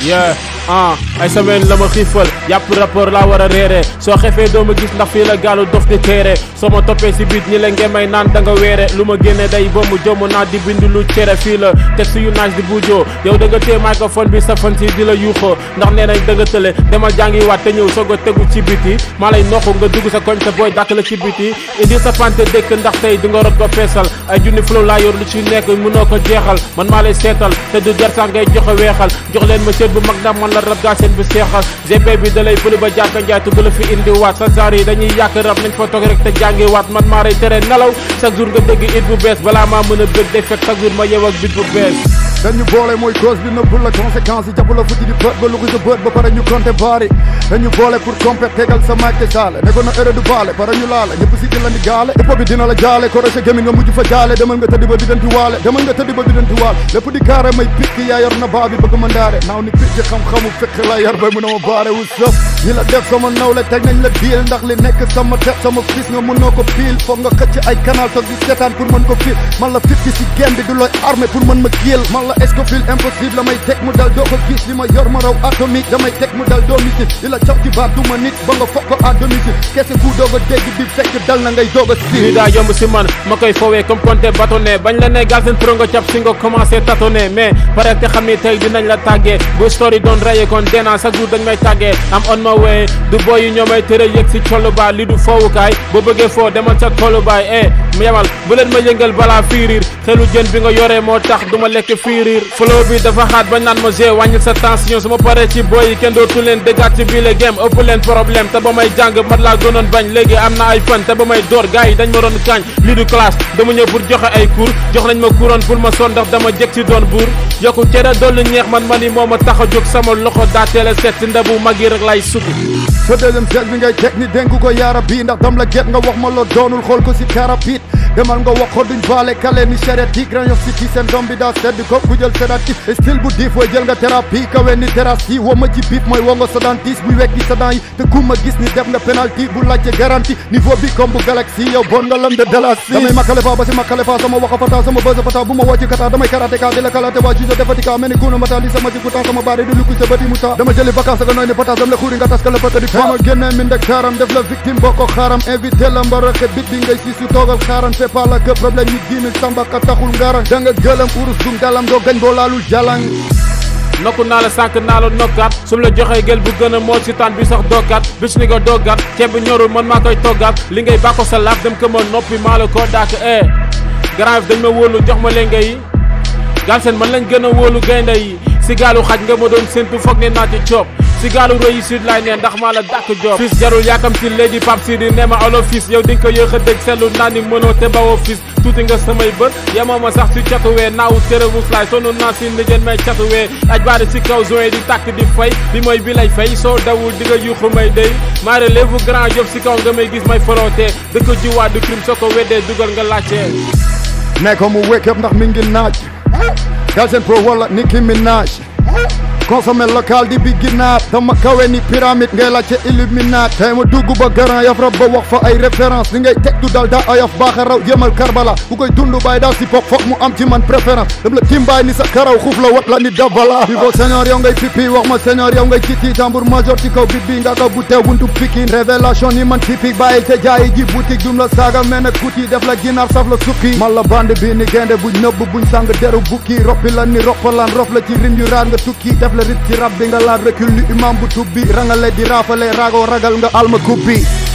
yeah ah ay semaine la ma xiifal yàpp rapport laa war a réere soo xefee doo ma gis ndax fii la gaalu dof di téere soo ma toppee si biit ñi la ngemay naan da nga weere lu ma génne day bomb jomm naa di bind lu cere fii la texte yu naaj di buujoo yow da nga téye microphone bi sa fan si di la yuuxoo ndax nee nañ da nga tële demal jàngi waat te ñëw soog a tegu ci biti maa lay noxu nga dugg sa koñ sa booy dàkk la ci biti indi sa pante dëkk ndax tey di nga rot ko feesal ay junni flow laa yor lu ci nekk mënoo ko jeexal man maa lay seetal te du jar sax ngay joxe weexal jox leen ma cër bu mag ndax man la rab gaa seen bu seexal gp bi da lay bëli ba jàkka njaay te du la fi indi waat sa saar yi dañuy yàq rab nañ fa toog rek te jàngi waat man maa lay tere nelaw chaque jour nga dégg it bu bees balaa maa mën a bëgg day fekk chaque jour ma yew ak bit bu bees dañu boole mooy cause bi nëbbul la conséquence yi jàpp la futti di bët ba luxu sa bët ba pare ñu compté baari dañu boole pour compét tegal sa maag te saale ne ko na heure du baale pare ñu laale ñëpp si di la ni gaale hip hop bi dina la jaale ko roche gémmi nga mujj fa jaale demal nga tëddi ba bidanti waale demal nga tëddi ba bidanti waale lépp di kaare may pikk yaa yor na baa bi bëgg ma ndaare naaw ni pikk xam-xamu fekk la yor bay mu ne ma baare wu sëf ñi la def sama nawle teg nañ la diil ndax li nekk sama teg sama fils nga mënoo ko piil foog nga xëcc ay canal toog di seetaan pour mën ko fiil man la fitti si gem bi du looy armé pour mën ma kiil man la escofil impossible la may teg mu dal doo ko gis li ma yor ma raw atomique damay teg mu dal doo misil di la cof ci baat du ma nit ba nga foog ko à domicile kese ku doog a dégg bi fekk dal na ngay doog a lii si daa yomb si man ma koy fowee comme compté bâtonné bañ la ne gal seen pro nga cap si nga commencé tâtonné mais pare te xam ni tey dinañ la tàggee bu story doon rayé kon dena chaque jour dañ may tàggee am on ma way du boy yu ñoo may tëre yëg si collu baa li du foowukaay boo bëggee foo demal sa tollu baay eh mu yemal bu leen ma yëngal balaa fiiriir xelu jën bi nga yoree moo tax du ma lekk fiiriir flow bi dafa xaat bañ naan ma g wàññil sa tension su ma paree ci boy yi kenn dootu leen déggaat ci bii le game ëpp leen problème te ba may jàng mat laa gënoon bañ léegi am na ay fan te ba may door gars yi dañ ma doon kaañ lii du classe dama ñëw pour joxe ay cours jox nañ ma couronne pour ma son ndax dama jëg ci doon buur yokku cere dollu ñeex man man yi moo ma tax a jóg sama loxo daa teel a set si ndabu mag yi rek lay sukk sa deuxième siège bi ngay teg ni dénk ko yaara bii ndax dam la get nga wax ma loo doonul xool ko si karapit demal nga wax ko duñ baale kale ni charette yi grand yof si ci seen doom bi daa sedd ko ku jël sédatif style bu diif way jël nga thérapie kawe ni terrasse yi woo ma ci biif mooy woo nga sa dentiste buy wekki sa dent yi te ku ma gis ni def nga penalty bu laajte garantie niveau bi comme bu galaxie yow bon nga lam de dalasi damay makkale fa ba si makkale fa sama waxa fata sama bësa fata bu ma woo ci kata damay karaté ka di la kalaate waa juge defati ka mel ni kuuna mata li sama ci kutan sama baari di lukku sa bëti muta dama jëli vacance nga nooy ni patas dam la xuuri nga tas ka la pëkk di fama génne min de kaaram def la victime boo ko xaaram invité la mbaraxe bit bi ngay si su toogal xaaran c'est pas la que problème yi dix mille samba ka taxul ngaran da nga gëlëm urus dum dalam doo gañ boo laalul jalang nokku naa la sànq naa la nokkaat su ma la joxee gel bu gën a moo si taan bi sax doggaat bis ni nga doggaat ceeb bi ñorul man maa koy toggaat li ngay bàkko sa laaf dem ko ma noppi maa la koo daak eh grand dañ ma wóolu jox ma leen ngay Galsen man lañ gën a wóolu gaynde yi si gaalu xaj nga ma doon séntu foog ne naa ci coob si gaalu réussite laay ne ndax maa la dàkk job fils jarul yaakam si léegi pap si di ne ma alo fils yow di nga ko yéex a dégg seetlu naa ni mënoo te bawoo fils tuuti nga samay bët yemoo ma sax si catuwee naawu tere muslaay sonu naa si ndigéen may catuwee aj baari si kaw zoe di tàkk di fay bi mooy bi lay fay soo dawul di nga yuuxu may day maa relève grand job si kaw nga may gis may foroote dëkk jiwaat du crime soo ko weddee dugal nga laajte ne ko mu wake up ndax mi ngi naaj Galsen Pro wala Nicki Minaj consommé local di bi ginaar dama kawe ni pyramide ngay laajte illuminat tey ma dugg ba garan yaf rab ba wax fa ay référence li ngay teg du dal daa ayof baaxa raw jëmal karbala bu koy dund baay daal si pop foog mu am ci man préférence dem la timbaay ni sa karaw xuuf la wat la ni dabala bi bo senior yow ngay pipi wax ma senior yow ngay kiti tambour major ci kaw bit bi nga ka bu teew buntu pikin révélation ni man typique bàyyil te jaayi ji boutique dum la saaga mel ne kuti def la ginaar saf la sukki man la bande bi ni gaynde buñ nëbb buñ sang deru bukki roppi la ni roppalaan rof la ci rim yu raar nga tukki def la rit ci rab bi nga laal recul li imam bu tubbi rangale di raafale raagoo ragal nga alma kubbi